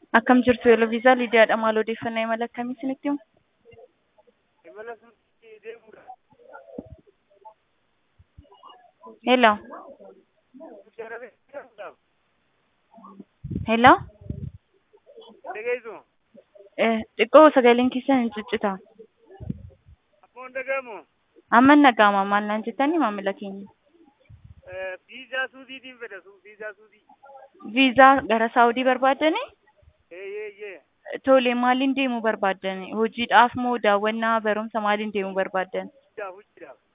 Akkam jirtu Yeloviisaa Lidiyaadha. Maal odeeffannoo imala akkamii isinitti himu? Imala suuqii deemuudha. Hello. Suuqii Arabee deemuudhaaf. Hello. Dhageessu. Eh, Xiqqoo sagaleen keessan hin ciccita. Ammoo dhagahamu. Amma hin dhaga'ama. Maal naan jettanii maamila keenya? Viizaa suudiitiin fedha su viizaa suudii. Viizaa gara Saawudii barbaaddanii? Eeyyee Tole maaliin deemuu barbaaddani? Hojiidhaaf moo daawwannaa barumsa maaliin deemuu barbaaddan? Hojiidhaaf hojiidhaaf.